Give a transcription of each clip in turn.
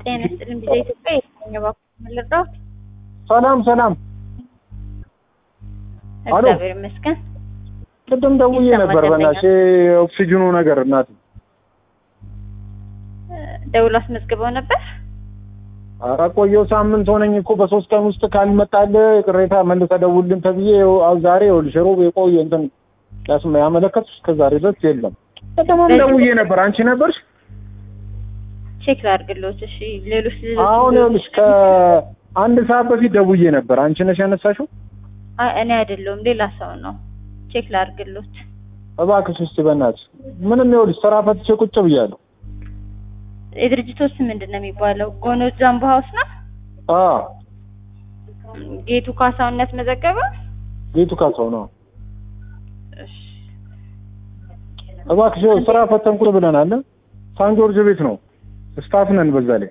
ጤና ይስጥልኝ ቢዛ ኢትዮጵያ የትኛው ባንክ ልርዳዎት? ሰላም ሰላም። አሎ። እግዚአብሔር ይመስገን። ቅድም ደውዬ ይሰማል ነበር። ደንበኛ። በእናትሽ ኦክሲጅኑ ነገር እናት ደውሎ አስመዝግበው ነበር። ኧረ ቆየሁ ሳምንት ሆነኝ እኮ በሶስት ቀን ውስጥ ካልመጣልህ ቅሬታ መልሰህ ደውልልን ተብዬ ይኸው አሁን ዛሬ ይኸውልሽ ሮብ የቆየ እንትን ያስመ ያመለከቱ እስከ ዛሬ ድረስ የለም። ቅድምም በዚህ- ደውዬ ነበር። አንቺ ነበርሽ? ቼክ ላድርግልዎት። እሺ ሌሎች ሌሎች አሁን ይኸውልሽ ከአንድ ሰዓት በፊት ደውዬ ነበር። አንቺ ነሽ ያነሳሽው? አይ እኔ አይደለሁም ሌላ ሰው ነው። ቼክ ላድርግልዎት። እባክሽ እስኪ በእናትሽ ምንም ይኸውልሽ ስራ ፈትቼ ቁጭ ብያለሁ። የድርጅቶች ስም ምንድን ነው የሚባለው? ጎኖ ጃምቦ ሀውስ ነው። አዎ ጌቱ ካሳውን ያስመዘገበ። ቤቱ ካሳው ነው። እሺ እባክሽ ይኸው ስራ ፈተን ቁጭ ብለናል። ሳን ጆርጅ ቤት ነው ስታፍ ነን በዛ ላይ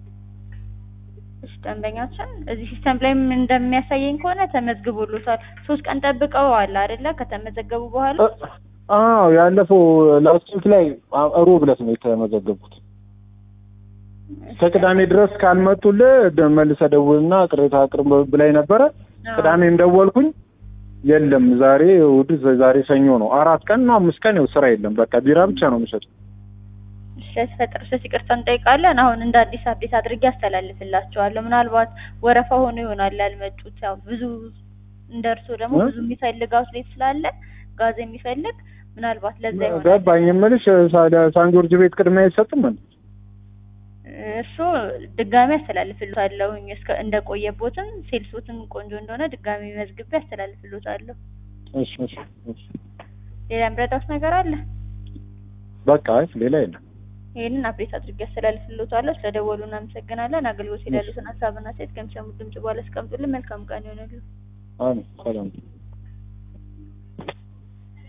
እሺ ደንበኛችን እዚህ ሲስተም ላይ ምን እንደሚያሳየኝ ከሆነ ተመዝግቦሎታል። ሶስት ቀን ጠብቀው አለ አይደለ? ከተመዘገቡ በኋላ እ- አዎ ያለፈው ላስት ዊክ ላይ አ- ሮብ ዕለት ነው የተመዘገቡት። ከቅዳሜ ድረስ ካልመጡልህ ደ- መልሰህ ደውልና ቅሬታ አቅርብ ብላኝ ነበረ። ቅዳሜም ደወልኩኝ የለም። ዛሬ እሑድ፣ ዛሬ ሰኞ ነው። አራት ቀን እና አምስት ቀን ይኸው ስራ የለም። በቃ ቢራ ብቻ ነው የሚሸጡት። ስለተፈጠረ ስህተት ይቅርታ እንጠይቃለን። አሁን እንደ አዲስ አፕዴት አድርጌ አስተላልፍላቸዋለሁ። ምናልባት ወረፋ ሆኖ ይሆናል ያልመጡት። ያው ብዙ እንደ እርስዎ ደግሞ እ? ብዙ የሚፈልግ አውትሌት ስላለ ጋዝ የሚፈልግ ምናልባት ለዛ ይሆናል። ገባኝ የምልሽ ሳ- ሳን ጆርጅ ቤት ቅድሚያ አይሰጥም እንዴ? እሱ ድጋሚ አስተላልፍልዎታለሁ። እስከ እንደቆየቦትም ሴልሶትም ቆንጆ እንደሆነ ድጋሚ መዝግቤ አስተላልፍልዎታለሁ። እሺ እሺ እሺ። ሌላ የምረዳዎት ነገር አለ? በቃ አይ ሌላ የለም። ይህንን አፕዴት አድርጌ አስተላልፍልዎታለሁ። ስለደወሉ እናመሰግናለን። አገልግሎት ይላሉትን ሀሳብና ሴት ከሚሰሙት ድምጽ በኋላ አስቀምጡልን። መልካም ቀን ይሆንልን። አሜን ሰላም